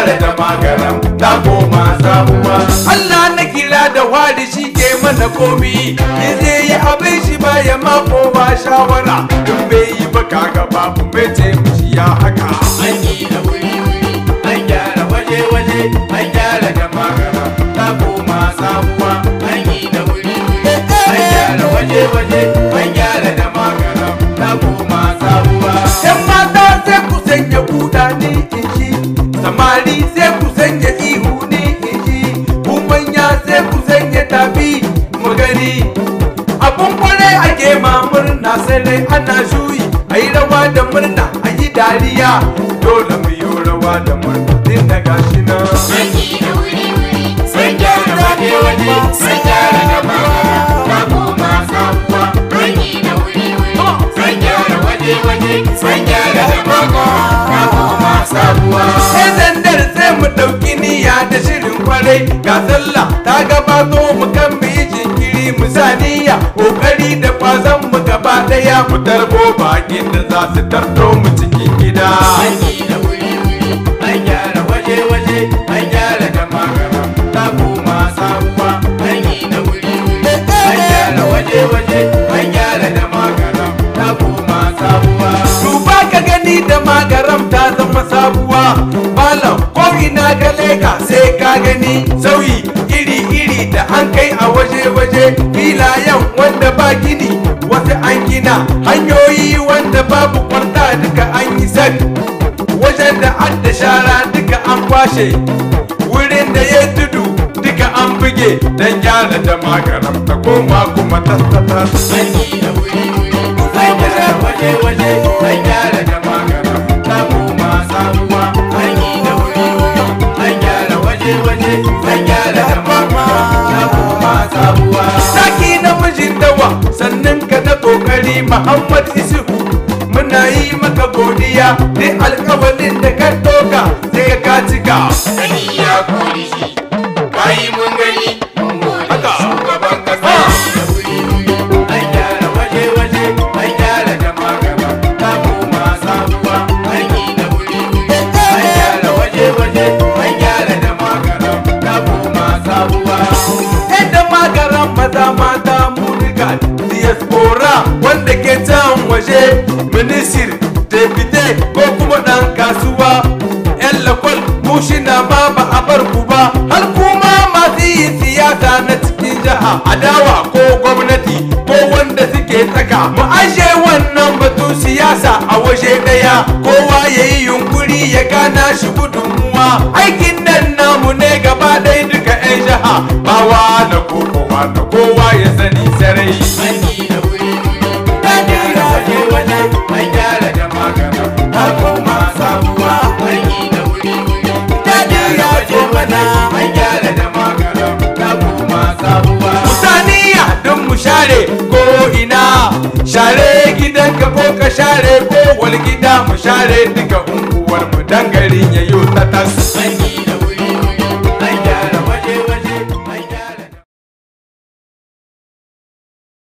gyara da magaram ta koma sabuwa Allah na kira da wari shi ke mana komi in zai yi abin shi baya mako ba shawara in bai yi ba kaga babu mai taimaki ya haka an yi da wuri wuri an gyara waje waje an gyara da magana ta koma sabuwa an yi da wuri wuri an gyara waje waje an gyara da magana ta koma sabuwa yan mata sai ku sanya kuda ni in ji samari sai ku sanya ihu ni in ji ku manya sai ku sanya tafi mu gani abun kwarai ake ma murna sai dai ana shuyi a yi rawa da murna a yi dariya dole mu yi rawa da murna din da gashi nan an yi da wuri wuri an gyara waje waje an gyara da magana ta koma sabuwa an yi da wuri wuri an gyara waje waje an gyara da magana ta koma sabuwa sai zandar sai mu ɗauki niyya da shirin kwarai ga sallah ta gabato mu kan mu yi jinkiri mu sa niyya kokari da kwazon mu gaba daya mu tarbo bakin da za su tarto mu cikin gida an yi da wuri wuri an gyara waje waje an gyara da magana ta koma sabuwa an yi da wuri wuri an gyara waje waje an gyara da magana ta koma sabuwa duba ka gani da magaram ta zama sabuwa malam ko ina ka leka sai ka gani sauyi iri iri da an kai a waje waje filayen wanda ba gini wasu an gina hanyoyi wanda babu kwanta duka an yi sak wajen da an da shara duka an kwashe wurin da ya tudu duka an buge don gyara da magaram ta koma kuma tattata an yi da wuri wuri an gyara waje waje an gyara da magana ta koma sabuwa an yi da wuri wuri an gyara waje waje an gyara da magana ta koma sabuwa Saki namijin dawa sannan ka na kokari Muhammad Isuhu muna yi maka godiya duk alkawalin da ka doka sai ka cika. gani ya kori shi bayi mun gani mun gode Haka. shugaban kasa da wuri wuri an gyara waje waje an gyara da magana ta koma sabuwa an yi da wuri wuri an gyara waje waje an gyara da magana ta koma sabuwa Yadda magaran maza mata murika diaspora wanda ke can waje minisir depute ko kuma ɗan kasuwa yan lakwal mushina ma ba a bar ku ba har kuma masu yin siyasa na cikin jiha adawa ko gwamnati ko wanda suke tsaka mu ashe wannan batun siyasa a waje daya kowa ya yi yunkuri ya gana shi gudunmuwa aikin nan namu ne gaba ɗaya duka 'yan jiha bawa da kowa da kowa ya sani sarai an yi da wuri wuri an gyara waje waje an gyara da magana ta koma sabuwa an yi da wuri wuri an gyara waje waje an gyara da magana ta koma sabuwa Musaniya don mu share ko ina share gidan ka ko ka share ko wal gida mu share duka unguwar mu dan garin yayo ta tas an yi